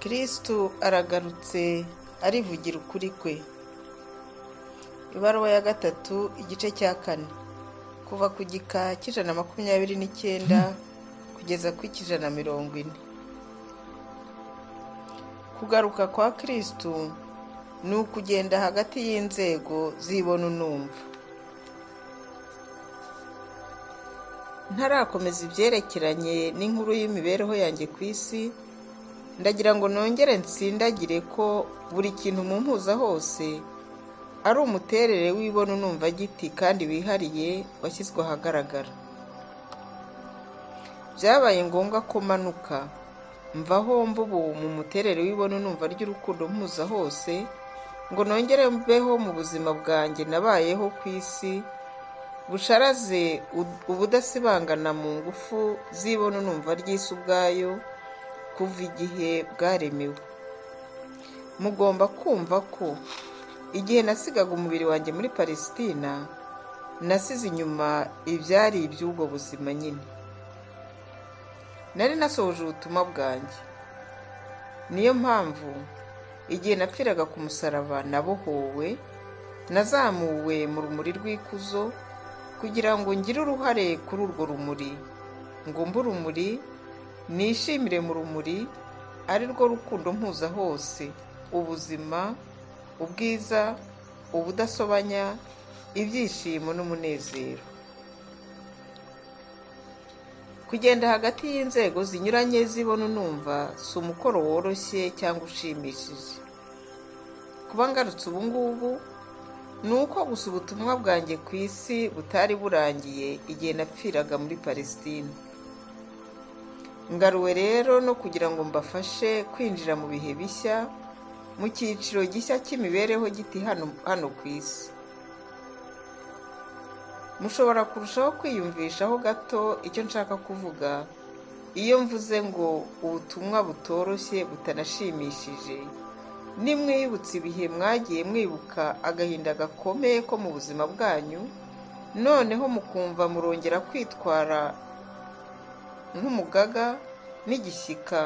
kristo aragarutse arivugira ukuri kwe ibaruwa ya gatatu igice cya kane kuva ku gika cy'ijana na makumyabiri n'icyenda kugeza ku ijana na mirongo ine kugaruka kwa kristo ni ukugenda hagati y'inzego zibona unumva ntarakomeza ibyerekeranye n'inkuru y'imibereho yanjye ku isi ndagira ngo nongere nsindagire ko buri kintu mu mpuza hose ari umuterere w'ibona unumva giti kandi wihariye washyizwe ahagaragara byabaye ngombwa ko manuka mvaho mbubu mu muterere w'ibona unumva ry'urukundo mpuza hose ngo nongere mbeho mu buzima bwanjye nabayeho ku isi busharaze ubudasibangana mu ngufu z'ibona unumva ry'isi ubwayo kuva igihe bwaremewe mugomba kumva ko igihe nasigaga umubiri wanjye muri palesitina nasize inyuma ibyari iby'ubwo buzima nyine nari nasohoje ubutumwa bwanjye niyo mpamvu igihe napfiraga ku musaraba nabohowe nazamuwe mu rumuri rw'ikuzo kugira ngo ngire uruhare kuri urwo rumuri ngo mbe urumuri nishimire mu rumuri ari rwo rukundo mpuza hose ubuzima ubwiza ubudasobanya ibyishimo n'umunezero kugenda hagati y'inzego zinyuranye zibona unumva si umukoro woroshye cyangwa ushimishije kuba ngarutse ubu ngubu ni uko gusa ubutumwa bwanjye ku isi butari burangiye igihe napfiraga muri palesitine ngaruwe rero no kugira ngo mbafashe kwinjira mu bihe bishya mu cyiciro gishya cy'imibereho giti hano ku isi mushobora kurushaho kwiyumvishaho gato icyo nshaka kuvuga iyo mvuze ngo ubutumwa butoroshye butanashimishije nimwibutse ibihe mwagiye mwibuka agahinda gakomeye ko mu buzima bwanyu noneho mukumva murongera kwitwara nk'umugaga n'igishyika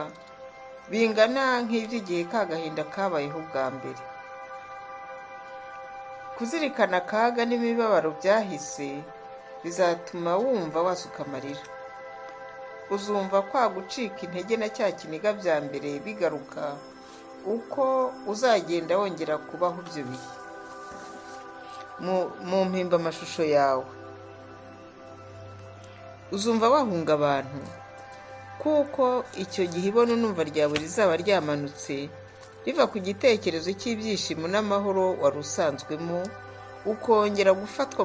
bingana nk'iby'igihe k'agahinda kabayeho bwa mbere kuzirikana akaga n'imibabaro byahise bizatuma wumva wasuka amarira uzumva kwa gucika intege na cya kiniga bya mbere bigaruka uko uzagenda wongera kubaho ibyo bihe mu mpimba yawe uzumva wahunga abantu kuko icyo gihe ibona numva ryawe rizaba ryamanutse riva ku gitekerezo cy'ibyishimo n'amahoro wari usanzwemo ukongera gufatwa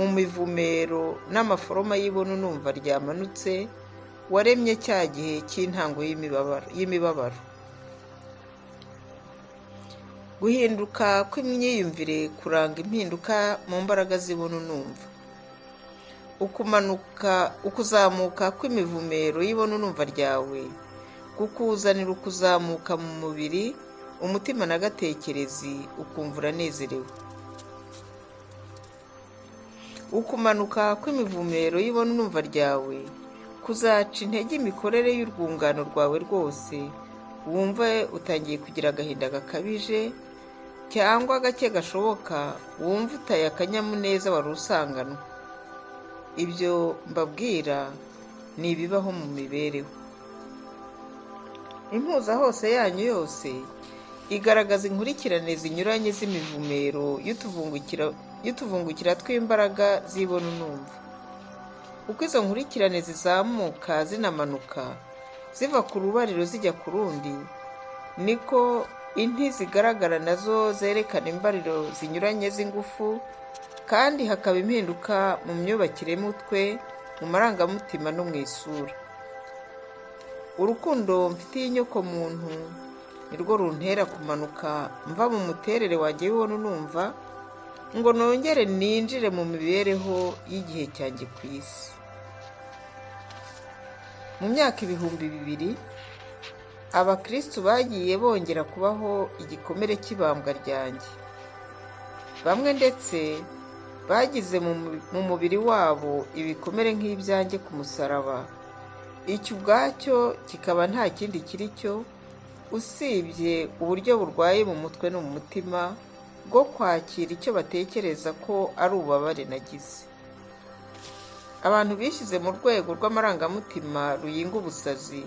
mu mivumero n'amaforoma y'ibona numva ryamanutse waremye cya gihe cy'intango y'imibabaro guhinduka kw'imyiyumvire kuranga impinduka mu mbaraga z'ibona unumva ukumanuka ukuzamuka kw'imivumero y'ibona unumva ryawe kukuzanira ukuzamuka mu mubiri umutima n'agatekerezi ukumva uranezerewe ukumanuka kw'imivumero y'ibona unumva ryawe kuzaca intege imikorere y'urwungano rwawe rwose wumve utangiye kugira agahinda gakabije cyangwa agake gashoboka wumve utaye akanyamuneza wari usanganwa ibyo mbabwira ni ibibaho mu mibereho impuza hose yanyu yose igaragaza inkurikirane zinyuranye z'imivumero y'utuvungukira tw'imbaraga zibona unumva uko izo nkurikirane zizamuka zinamanuka ziva ku rubariro zijya ku rundi niko inti zigaragara nazo zerekana imbariro zinyuranye z'ingufu kandi hakaba impinduka mu myubakire y'umutwe mu marangamutima no mu isura urukundo mfitiye inyokomuntu nirwo runtera kumanuka mva mu muterere wanjye wibona unumva ngo nongere ninjire mu mibereho y'igihe cyanjye ku isi mu myaka ibihumbi bibiri abakirisitu bagiye bongera kubaho igikomere cy'ibambwa ryanjye bamwe ndetse bagize mu mubiri wabo ibikomere nk'ibyanjye ku musaraba icyo ubwacyo kikaba nta kindi kiri cyo usibye uburyo burwaye mu mutwe no mu mutima bwo kwakira icyo batekereza ko ari ububabare nagize abantu bishyize mu rwego rw'amarangamutima ruyinga ubusazi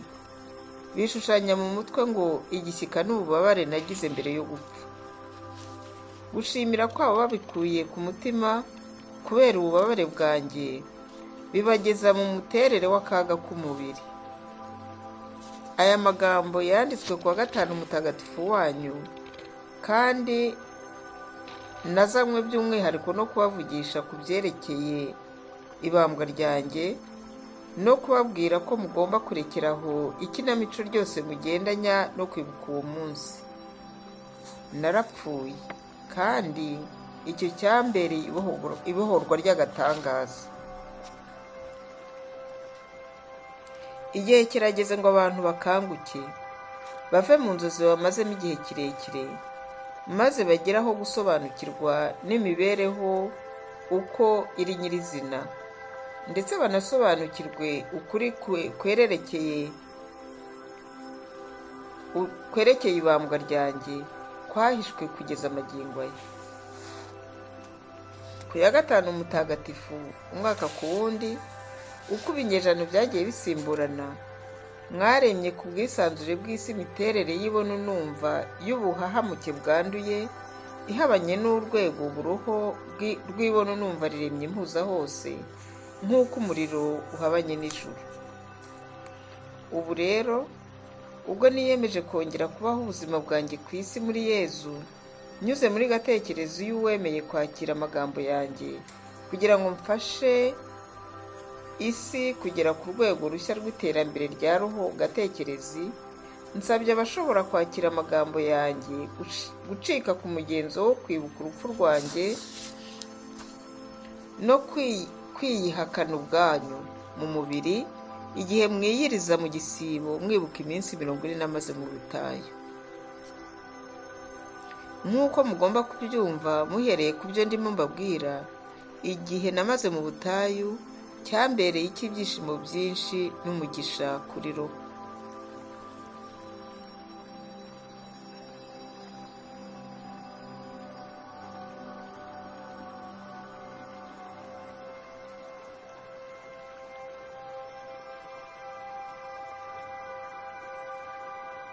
bishushanya mu mutwe ngo igishyika ni ububabare nagize mbere yo gupfa gushimira kwabo babikuye ku mutima kubera ububabare bwanjye bibageza mu muterere w'akaga k'umubiri aya magambo yanditswe ku wa gatanu mutagatifu wanyu kandi nazanywe by'umwihariko no kubavugisha ku byerekeye ibambwa ryanjye no kubabwira ko mugomba kurekeraho ikinamico ryose mugendanya no kwibuka uwo munsi narapfuye kandi icyo cyambereye ibohorwa ry'agatangaza igihe kirageze ngo abantu bakanguke bave mu nzozi bamazemo igihe kirekire maze bageraho gusobanukirwa n'imibereho uko iri nyirizina ndetse banasobanukirwe ukuri kwererekeye kwerekeye ibambwa ryanjye kwahishwe kugeza amagingo aya ku ya gatanu mutagatifu umwaka ku wundi uko ibinyejana byagiye bisimburana mwaremye ku bwisanzure bw'isi imiterere y'ibona numva y'ubuhahamuke bwanduye ihabanye n'urwego buruho rw'ibona numva riremye impuza hose nk'uko umuriro uhabanye nijoro ubu rero ubwo niyemeje kongera kubaho ubuzima bwanjye ku isi muri yezu nyuze muri gatekerezo y'uwemeye kwakira amagambo yanjye kugira ngo mfashe isi kugera ku rwego rushya rw'iterambere rya roho gatekerezi nsabye abashobora kwakira amagambo yanjye gucika ku mugenzo wo kwibuka urupfu rwanjye no kwiyihakana ubwanyu mu mubiri igihe mwiyiriza mu gisibo mwibuka iminsi mirongo ine n'amaze mu butayu nk'uko mugomba kubyumva muhereye ku byo ndimo mbabwira igihe namaze mu butayu cyambereye icy'ibyishimo byinshi n'umugisha kuri roho